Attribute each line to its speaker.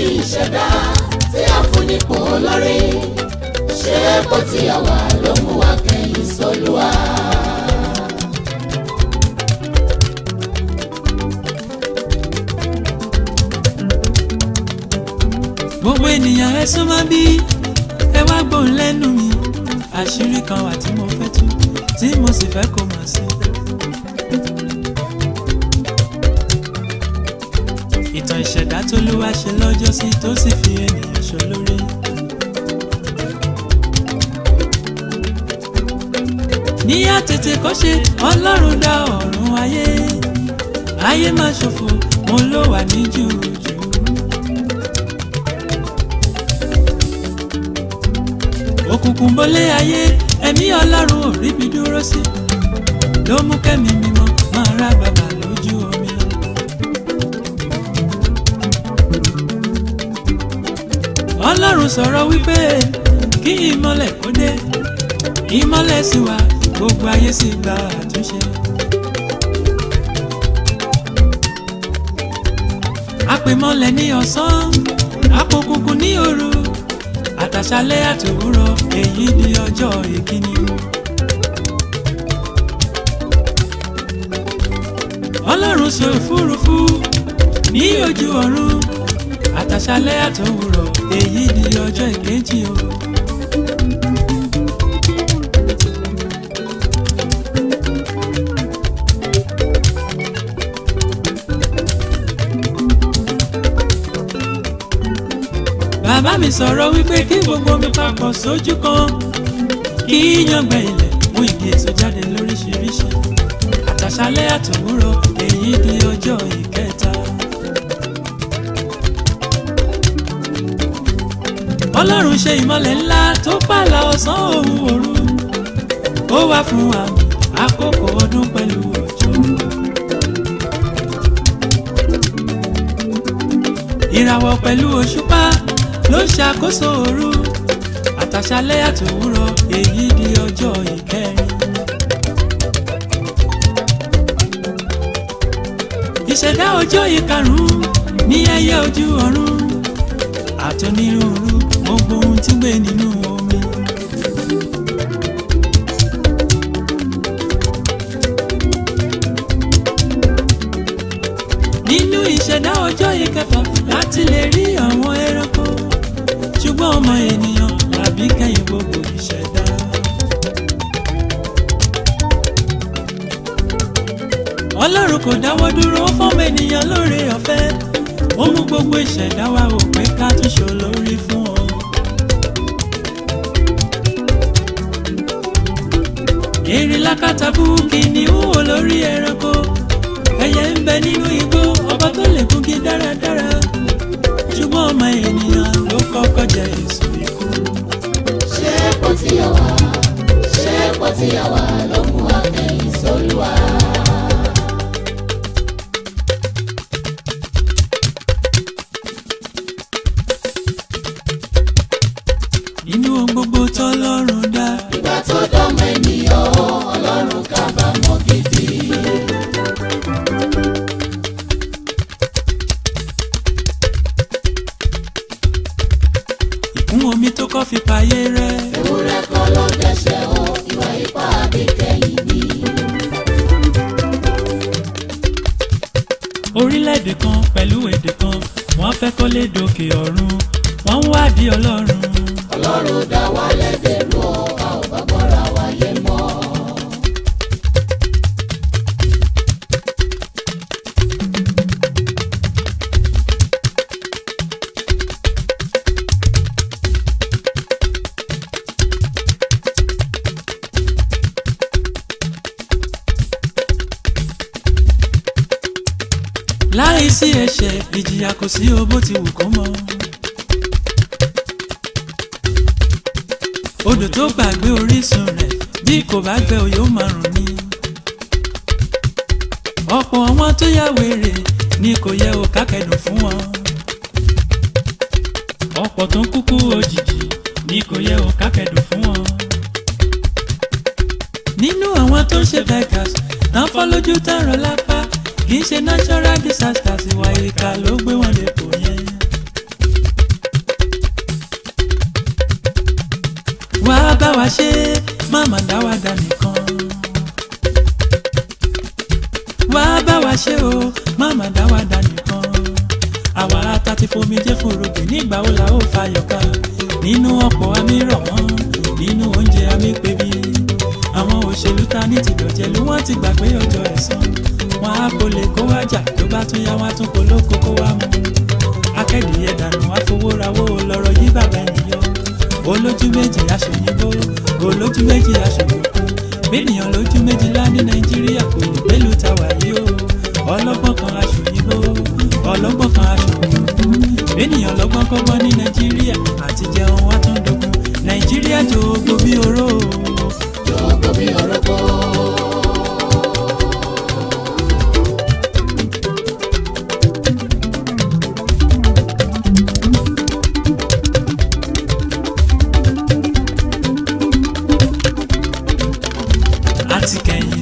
Speaker 1: ìṣẹ̀dá tí a fún nípò olórí ṣé bó ti yà wá ló mú wa kẹ́yìn sólúwa.
Speaker 2: gbogbo ènìyàn ẹ súnmọ́ bí ẹ wá gbóhùn lẹ́nu mi àṣírí kan wà tí mo fẹ́ tú tí mo sì fẹ́ kó mọ̀ sí. ìtàn ìṣẹ̀dá tó lúwa ṣe lọ́jọ́ sí tó sì fi ènìyàn ṣolórí. ní àtètè kọ́ṣe ọlọ́run dá ọ̀run ayé ayé má ṣòfò mo ló wà ní jùjù. òkùnkùn bọ́lé ayé ẹ̀mí ọlọ́run ò ríbi dúró sí ló mú kẹ́mi mímọ́ máa rá bàbà lójú omi. ọlọ́run sọ̀rọ̀ wípé kí ìmọ́lẹ̀ kó dé ìmọ́lẹ̀ sì wà gbogbo ayé sì gba àtúnṣe. àpèmọ́lẹ̀ ní ọ̀sán àpòkùnkùn ní òru àtàṣálẹ́ àtòwúrọ̀ èyí ni ọjọ́ ìkíni. ọlọ́run sọ òfurufú ní ojú ọ̀run àtàṣálẹ́ àtòwúrọ̀ èyí ni ọjọ́ ìkejì o. bàbá mi sọ̀rọ̀ wípé kí gbogbo mi papọ̀ sójú kan kí yàngbẹ́ ilẹ̀ mú igi èso jáde lóríṣiríṣi àtàṣálẹ́ àtòwúrọ̀ èyí di ọjọ́ ìkẹta. ọlọ́run ṣe ìmọ̀lẹ̀ ńlá tó pààlà ọ̀sán òun òru ó wá fún àmì àkókò ọdún pẹ̀lú òjò. ìràwọ̀ pẹ̀lú òṣùpá ló ń ṣàkóso òru àtàṣálẹ́ àtòwúrọ̀ èyí di ọjọ́ ìkẹrin. ìṣẹ̀dá ọjọ́ ìkarùn-ún ní ẹyẹ ojú ọ̀run àtọ́nírúurú gbogbo ohun tí ń gbé nínú omi. nínú ìṣẹ̀dá ọjọ́ ìkẹfà láti lè rí àwọn ẹranko ṣùgbọ́n ọmọ ènìyàn làbí kẹ́yìn gbogbo ìṣẹ̀dá. ọlọ́run kò dáwọ́ dúró fọ́mọ ènìyàn lóore ọ̀fẹ́ ó mú gbogbo ìṣẹ̀dá wa ò pé ká tún ṣe olórí fún ọ. èrè lákàtàbù kìnìún olórí ẹranko ẹyẹ ń bẹ nínú igbó ọba tó lè gúngi dáradára ṣùgbọ́n ọmọ ènìyàn ló kọ́kọ́ jẹ èso ikú.
Speaker 1: ṣé bó ti yà wá ṣé bó ti yà wá ló mú wa kẹ́yìn sólúwa.
Speaker 2: inú ohun gbogbo tọ́lọ́run dá
Speaker 1: ìgbà tó dọ́mọ ènìyàn ó ọlọ́run kábàámọ̀ gidi.
Speaker 2: ìkún omi tó kọ́ fi payé rẹ́
Speaker 1: ewúrẹ́ kan ló dẹ́ṣẹ̀ ó ìwà ipá àbíkẹ́yìn ni.
Speaker 2: orílẹ̀-èdè kan pẹ̀lú èdè kan wọ́n fẹ́ kó lè dòkè ọ̀run wọ́n ń wádìí ọlọ́run.
Speaker 1: ọlọ́run dá wa lẹ́dẹ̀ẹ́rú ọ a ò bá gbọ́ra wáyé mọ́.
Speaker 2: láì sí ẹ̀ṣẹ̀ ìjìyà kò sí o bó ti wù kó mọ́. odò tó gbàgbé orísun rẹ̀ bí kò bá gbẹ o yóò máa rùn ni. ọ̀pọ̀ àwọn tó yá wèrè ni kò yẹ o kákẹ́dùn fún wọn. ọ̀pọ̀ tó ń kúkú òjijì ni kò yẹ o kákẹ́dùn fún wọn. nínú àwọn tó ń ṣe beggars náà fọ́ lójú tán rọ lápá kì í ṣe natural disasters ìwà ìka ló gbé wọn lè kó yẹn. wa ṣe má má dá wa dá nìkan. wá bá wa ṣe o má má dá wa dá nìkan. àwa ata ti fomi jẹ́ fòrògbè nígbà wo la ó fayọ̀ ká nínú ọ̀pọ̀ àmì rọ̀ wọ́n nínú oúnjẹ àmì pebi àwọn òṣèlú ta ní tìdọ̀jẹ̀lú wọ́n ti gbà pé ọjọ́ ẹ̀san wọn á kó lè kó wá jà tó bá tún yá wọn á tún kó lóko kó wá mú akẹ́dìyẹ dànù àfowórawó lọ́rọ̀ yí bàbá ènìyàn olójú méjì aṣòyìnbó olójú méjì aṣòyìnbó bíníyàn lójú méjìlá ní nàìjíríà kò lè gbélú ta wàyí o ọlọ́gbọ́n kan aṣòyìnbó ọlọ́gbọ́n kan aṣòyìnbó bíníyàn lọ́gbọ́n kọ́gbọ́n ní nàìjíríà àti jẹun wá tún dogun nàìjíríà jòògbó bí oró o.
Speaker 1: Jọ̀gbọ́ bí ọ̀rọ̀gbọ́.
Speaker 2: àti kẹ̀yìn